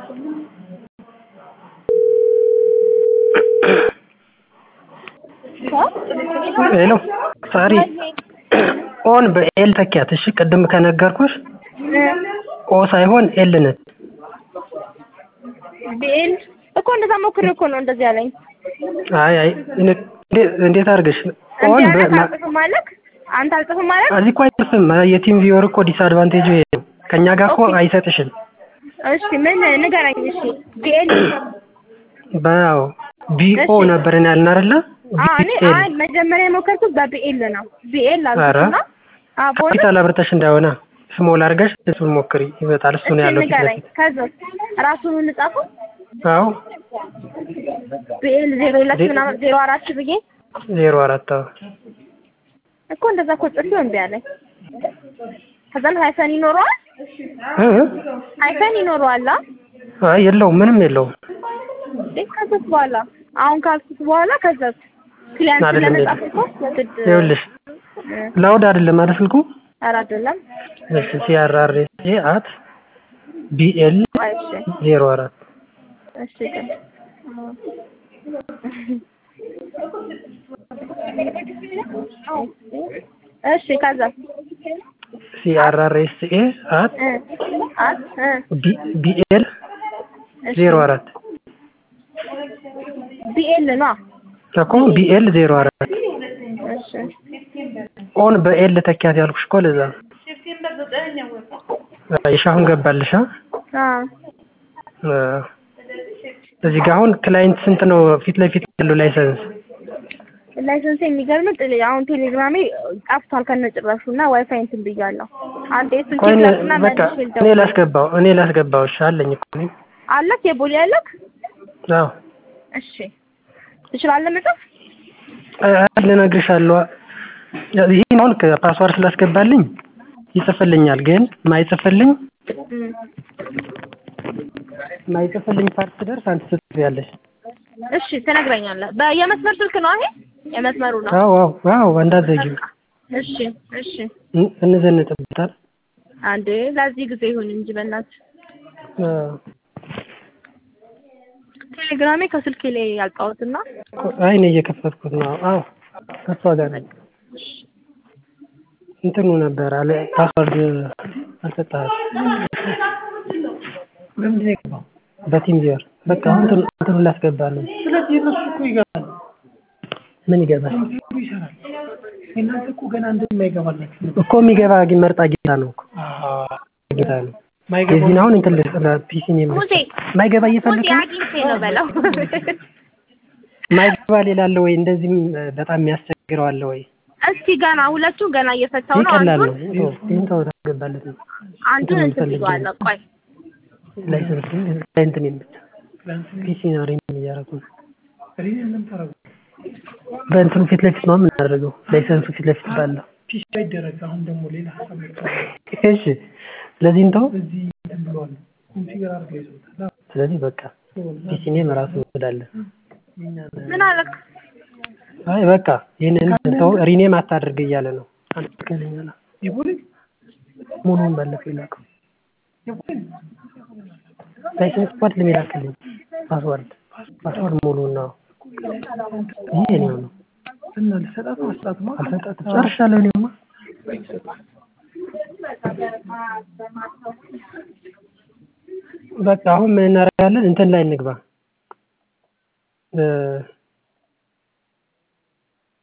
ሄሎ ሳሪ ኦን በኤል ተኪያት እሺ ቅድም ከነገርኩሽ ኦ ሳይሆን ኤል ነች ቢኤል እኮ እንደዛ ሞክሬ እኮ ነው እንደዚህ ያለኝ። አይ አይ እንዴት አድርገሽ ኦን እንዲህ አይነት አልጽፍም አለክ አንተ አልጽፍም ማለት እዚህ እኮ አይጽፍም የቲም ቪወር እኮ ዲስአድቫንቴጁ ይሄ ነው ከእኛ ጋር እኮ አይሰጥሽም እሺ ምን ንገረኝ እሺ ቢኤል በያው ቢኦ ነበርን ያልን አይደለ እኔ አይ መጀመሪያ የሞከርኩት በቢኤል ነው ቢኤል አልኩና ካፒታል አብርተሽ እንዳይሆነ ስሞል አድርገሽ እሱን ሞክሪ ይመጣል እሱ ነው ያለው ፊት ንገረኝ ለፊት ከዛ ራሱን እንጻፈው አዎ ቢኤል ዜሮ ሁለት ምናምን ዜሮ አራት ብዬ ዜሮ አራት አዎ እኮ እንደዛ እኮ ጽፌው እምቢ አለኝ። ከዛም ሃይፈን ይኖረዋል እ ሃይፈን ይኖረዋል አ አይ የለውም ምንም የለውም እንዴ ከዛስ በኋላ አሁን ካልኩት በኋላ ከዛስ ክሊያንት አይደለም ለመጻፍ እኮ ግድ ይኸውልሽ ላውድ አይደለም አይደል ስልኩ ኧረ አይደለም እሺ ሲአርአርኤስ አት ቢኤል አይ እሺ ዜሮ አራት እሺ ግን እሺ ከዛ ሲአርአርኤስ አት እ አት እ ቢኤል እሺ ዜሮ አራት ቢኤል ነው እኮ ቢኤል ዜሮ አራት እሺ ኦን በኤል ተኪያት ያልኩሽ እኮ ለዛ ነው። እሺ አሁን ገባልሽ አ አ እ እዚህ ጋር አሁን ክላይንት ስንት ነው ፊት ለፊት ያለው ላይሰንስ ላይሰንስ የሚገርም ጥል አሁን ቴሌግራሜ ጠፍቷል ከነጭራሹ እና ዋይፋይ እንትን ብያለሁ። አንዴ ስልክ ቆይ እኔ- ላክና በቃ መልሼ እኔ ልደውል። ላስገባው እኔ ላስገባው እሺ አለኝ እኮ እኔ አለክ የቦሌ አለክ? አዎ እሺ ትችላለህ መጻፍ? አ- ልነግርሻለሁ ይህን አሁን ፓስዋርድ ስላስገባልኝ ይጽፍልኛል ግን ማይጽፍልኝ እም። ማይጽፍልኝ ፓርት ስደርስ አንቺ ትጽፊያለሽ እሺ ትነግረኛለህ። በየመስመር ስልክ ነው ይሄ? የመስመሩ ነው። አዎ አዎ አዎ እንዳትዘጊው እሺ እሺ እን- እንዘንጥበታል አንዴ ለዚህ ጊዜ ይሁን እንጂ በእናትህ አዎ። ቴሌግራሜ ከስልኬ ላይ ያልጣሁትና አይ እኔ እየከፈትኩት ነው አዎ ከሷ ጋር ነኝ እንትኑ ነበር አለ ፓስዋርድ አልሰጠህም ለምንድን ነው የገባው? በቲም ቪወር በቃ አሁን እንትኑ እንትኑ ላስገባ ነው ስለዚህ እነሱ እኮ ይገባል፣ ምን ይገባል ኮምፒውተሩ ይሰራል። የእናንተ እኮ ገና እንደማይገባላችሁ ነው። እኮ የሚገባ ግን መርጣ ጌታ ነው እኮ ጌታ ነው የዚህን አሁን እንትን ፒሲ ነው ሙሴ ማይገባ ሙሴ እየፈለከ ነው? አግኝቼ ነው በለው። ማይገባ ሌላ አለ ወይ እንደዚህም እ፣ በጣም የሚያስቸግረው አለ ወይ እስኪ ገና ሁለቱን ገና እየፈታው ይህ ነው። ቀላል ነው አንዱን ይኸው ይህን ተው ታስገባለት ነው አንዱን እንትኑን እንትን ፈልጌ ብዬዋለሁ። ቆይ ላይሰንስ እንትን ብቻ ፒሲ ነው ሪም እያደረጉ ነው ሪን የምንጠረጉ በእንትኑ ፊት ለፊት ነው የምናደርገው ላይሰንሱ ፊት ለፊት ባለው ፒሲ አይደረግ። አሁን ደግሞ ሌላ ሀሳብ መጥቷል። እሺ ስለዚህ እንተው እዚህ እንትን ብለዋል፣ ኮንፊገር አድርገው ይዘውታል። አዎ፣ ስለዚህ በቃ ፒሲ ኔም ራሱ እንወስዳለን የእኛን ምን አለክ? አይ በቃ ይህንን እንተው ሪኔም አታድርግ እያለ ነው አንድ ከለኛላ የቦሌ ሙሉውን ባለፈው ይላከው የቦሌ ላይሰንስ ኮድ ለሚላክልኝ ፓስወርድ ፓስወርድ ሙሉውን ነው ይሄ ነው ነው እና ልሰጣት ነው አስጣት ነው አልሰጣትም ጨርሻለሁ እኔማ በቃ አሁን ምን እናደርጋለን እንትን ላይ እንግባ እ